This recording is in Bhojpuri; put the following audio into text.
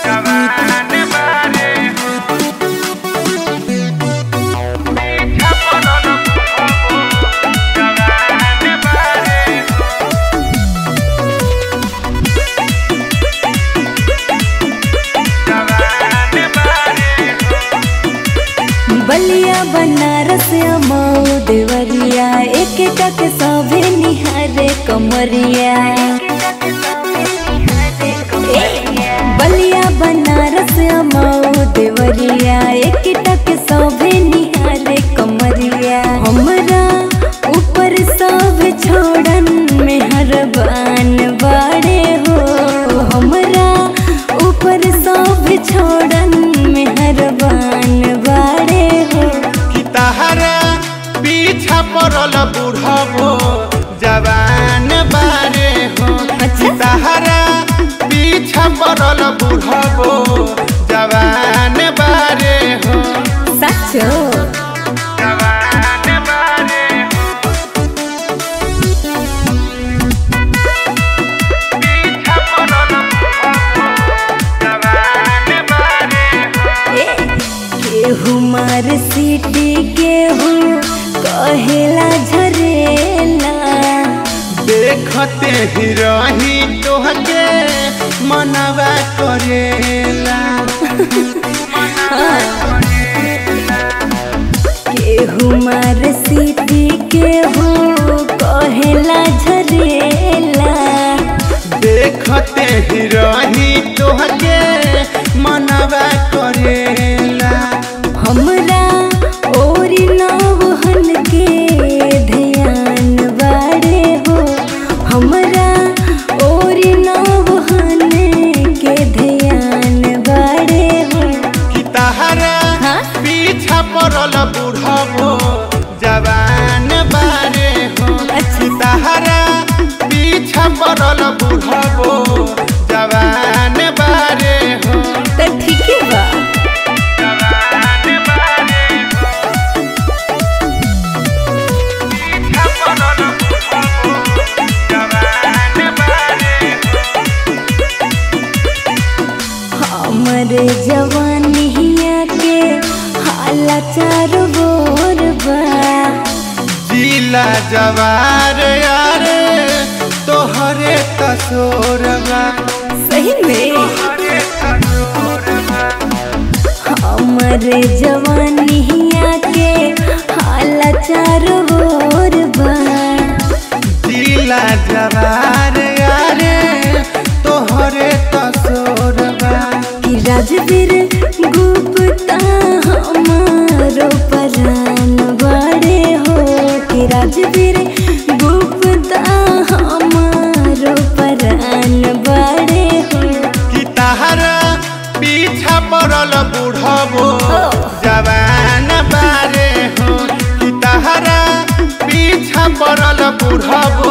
बलिया बनारस मऊ देवरिया एक टक सभे निहारे कमरिया बलिया बनारस मऊ देवरिया एक टक सभे निहारे कमरिया हमरा ऊपर सब छोड़न में हरबान बाड़े हो हमरा ऊपर सब छोड़न में हरबान बाड़े हो कि तहरा पीछा पड़ल बुढ़बो जवान बारे हो अच्छा। तहरा पीछा पड़ल बुढ़बो जवान बारे हो सचो जवान बारे हो पीछा पड़ल बुढ़बो जवान बारे हो ए, केहू मार सीटी केहू कहेला झरेला देखते ही रही तोहके मनवा करेला केहू मार सीटी केहू कहेला झरेला देखते ही रही तोहके मनवा करेला हमरा ओरी नौहन के ध्यान बाड़े हो हमरा ओरी नौहन के ध्यान बाड़े हो कि तहरा हाँ? पीछा पड़ल बुढ़बो जवान बारे हो अच्छा। कि तहरा पीछा पड़ल बुढ़बो जवान बारे हो त ठीके बा जवान बारे हो पीछा पड़ल बुढ़बो जवान बारे हो हमरे जवानिया के हाला चार बोर बा जिला जवार यारे तोहरे तसोरबा सही में तोहरे तसोरबा हमरे जवानिया के हाला चार बोर बा जिला जवार यारे तोहरे तसोरबा कि राजवीर गुप्ता हमारो परान बड़े हो कि राजवीर गुप्ता हमारो परान बड़े हो कि तहरा पीछा पड़ल बुढ़बो जवान बारे हो कि तहरा पीछा पड़ल बुढ़बो